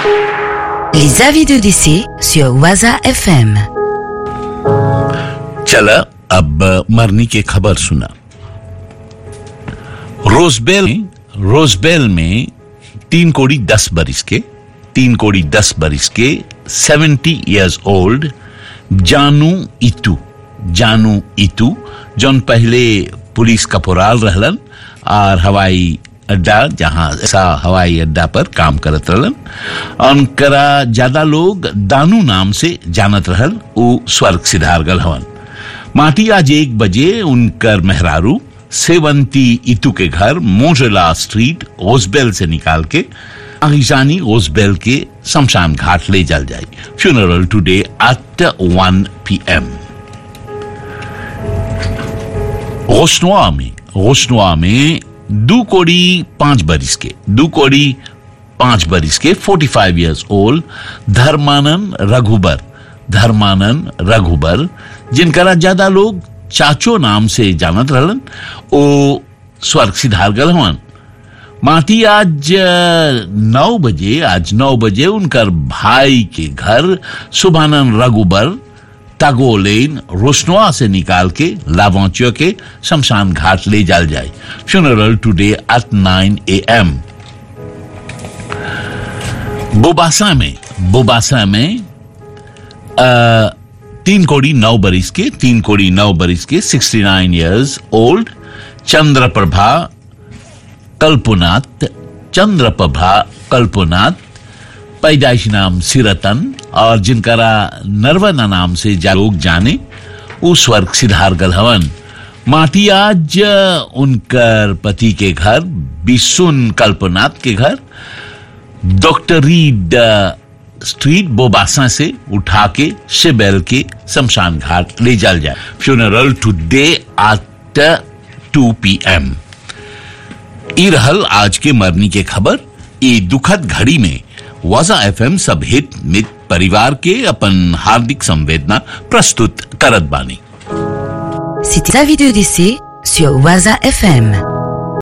Les avis de décès sur Waza FM. चला अब मरने की खबर सुना रोजबेल रोजबेल में तीन कोड़ी दस बरिस के तीन कोड़ी दस बरिस के सेवेंटी इयर्स ओल्ड जानू इतू जानू इतू जौन पहले पुलिस कपोराल रहलन और हवाई अड्डा जहां ऐसा हवाई अड्डा पर काम करत रहलन उनकरा ज्यादा लोग दानू नाम से जानत रहल उ स्वर्ग सिधार गल हवन माटी आज एक बजे उनकर मेहरारू सेवंती इतू के घर मोजला स्ट्रीट ओसबेल से निकाल के आगिजानी ओसबेल के शमशान घाट ले जल जाए funeral today at one P M Roshanua में रोशनुआ में दो कोड़ी पांच बरिस के दो कोड़ी पांच बरिस के forty five years old Dharmanand Raghubar Dharmanand Raghubar जिनकरा ज्यादा लोग चाचो नाम से जानत रहलन ओ स्वर्ग सिधार गल हवन माटी आज अ, नौ बजे आज नौ बजे उनकर भाई के घर सुभानंद रघुबर तागो लेन रोशनुआ से निकाल के लावांचियो के शमशान घाट ले जाल जाए funeral today at nine A M Bobasa में बोबासा में अ, तीन कोड़ी नौ बरिस के तीन कोड़ी नौ बरिस के sixty nine years old Chandraprabha Kalpnath Chandraprabha Kalpnath पैदाइश नाम सिरतन और जिनकरा नरवना नाम से जा लोग जाने वो स्वर्ग सिधार गल हवन माटी आज उनकर पति के घर बिसुन कल्पनाथ के घर doctor Reid uh, street Bobasa से उठा के शिबेल के शमशान घाट ले जाल जाए funeral today at two P M ई रहल आज के मरनी के खबर ई दुखद घड़ी में वजा एफएम सब हित मित परिवार के अपन हार्दिक संवेदना प्रस्तुत करत बानी C'était avis de décès sur Waza FM.